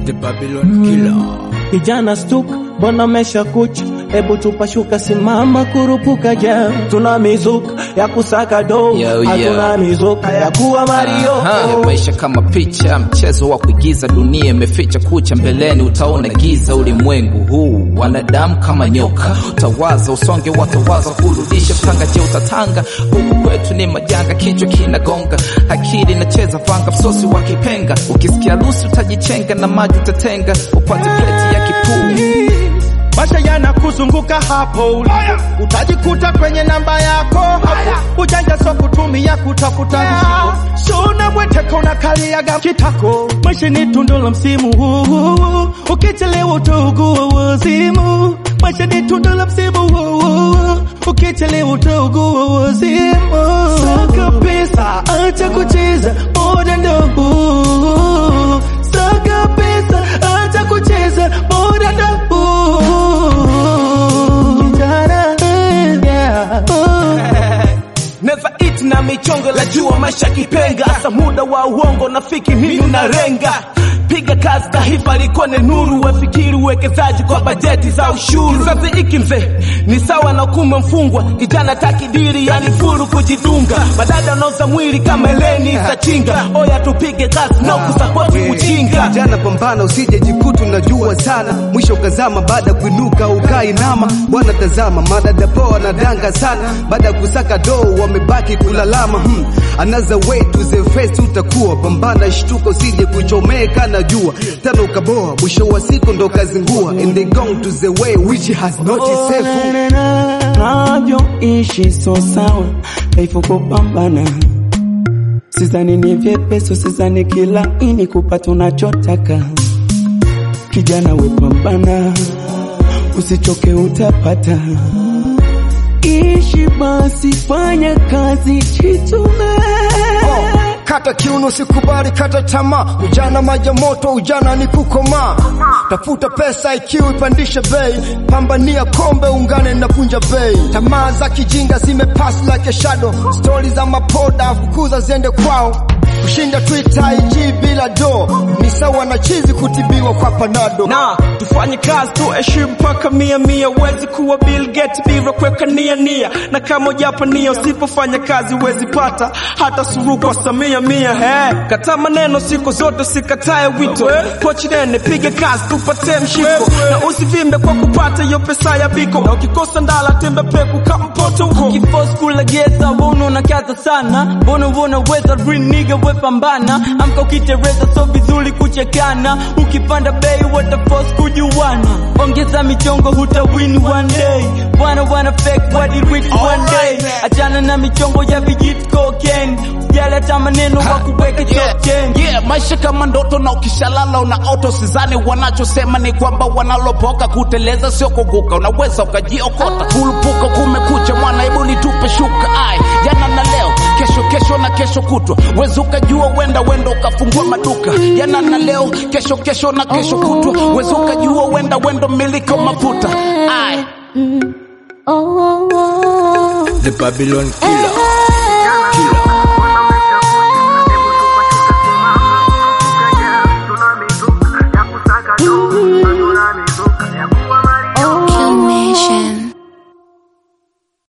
The Babylon Killer. Kijana stuk, mbona mesha kucha? Hebu tupashuka, simama kurupuka ja. Tuna mizuka ya kusaka do, Yo, yo. hatuna mizuka ya kuwa Mario. Aha, maisha kama picha, mchezo wa kuigiza, dunia imeficha kucha, mbeleni utaona giza. Ulimwengu huu wanadamu kama nyoka, utawaza usonge, watawaza kurudisha mtanga. Je, utatanga? Huku kwetu ni majanga, kichwa kinagonga, akili inacheza vanga, msosi wa kipenga. Ukisikia lusi utajichenga, na maji utatenga, upate pleti ya kipuu. Maisha yanakuzunguka hapo ulipo, utajikuta kwenye namba yako hapo. Ujanja so kutumia kutafuta riziki, suna bweteka unakaliaga kitako. Maisha ni tundu la msimu huu, ukichelewa utaugua wazimu. Maisha ni tundu la msimu huu, ukichelewa utaugua wazimu. Saka pesa, acha kucheza, muda ndo huu. Saka pesa, acha kucheza, muda ndo huu. Kijana, yeah. Never eat na michongo la jua maisha kipenga hasa muda wa uongo nafiki nini unarenga piga kazi taifa likone nuru wafikiri uwekezaji kwa bajeti za ushuru kizazi hiki mzee ni sawa na kume mfungwa kijana takidiri yani furu kujidunga madada nauza mwili kama eleni za chinga oya tupige kazi na kusapoti ujinga Jana pambana, usije jikutu najua sana, mwisho ukazama baada ya kuinuka ukainama. Bwana tazama, madada poa na danga sana, baada ya kusaka doo wamebaki kulalama. Hmm. Another way to the face utakuwa pambana, shtuka usije kuchomeka na jua tena ukaboa, mwisho wa siku ndo kazingua, and they gone to the way which has not Oh, safe. na, na, na, navyoishi so sawa, dhaifu kupambana Sizani ni vyepesi, sizani kila ini kupata unachotaka. Kijana we pambana, usichoke utapata. Ishi basi, fanya kazi, jitume. Kata kiuno, sikubali kata tamaa. Ujana maji ya moto, ujana ni kukomaa. Tafuta pesa ikiwa ipandishe bei, pambania kombe, ungane na punja bei. Tamaa za kijinga zimepass like a shadow, stori za mapoda fukuza ziende kwao. Kushinda Twitter IG bila do ni sawa na chizi kutibiwa kwa panado. na tufanye kazi tuheshimu mpaka mia mia. Huwezi kuwa Bill Gates bila kuweka nia nia, na kama ujapa nia usipofanya kazi huwezi pata hata suru kwa Samia mia. Hey, kata maneno siku zote, sikatae wito. Pochi nene, piga kazi tupate mshiko, na usivimbe kwa kupata hiyo pesa ya biko, na ukikosa ndala tembe peku kama mpoto huko. Ukifos kulegeza mbona unakaza sana, mbona unaweza green nigga we pambana, amka ukitereza so vizuri kuchekana, ukipanda bei watafos kujuana, ongeza michongo huta win one day, wana wana fake body rich one day, achana na michongo ya vijit cocaine, usijali hata maneno wa kuweke top 10. Yeah, maisha kama ndoto na ukishalala una auto sizani wanachosema ni kwamba wanalopoka kuteleza sio kuguka unaweza ukajiokota kulupuka kumekucha mwana hebu nitupe shuka ai jana na leo kesho kesho na kesho kutwa wezi ukajua wenda wenda ukafungua maduka jana na leo kesho kesho na kesho kutwa wezi ukajua wenda wenda miliki wa mafuta ai The Babylon Killer. Killer.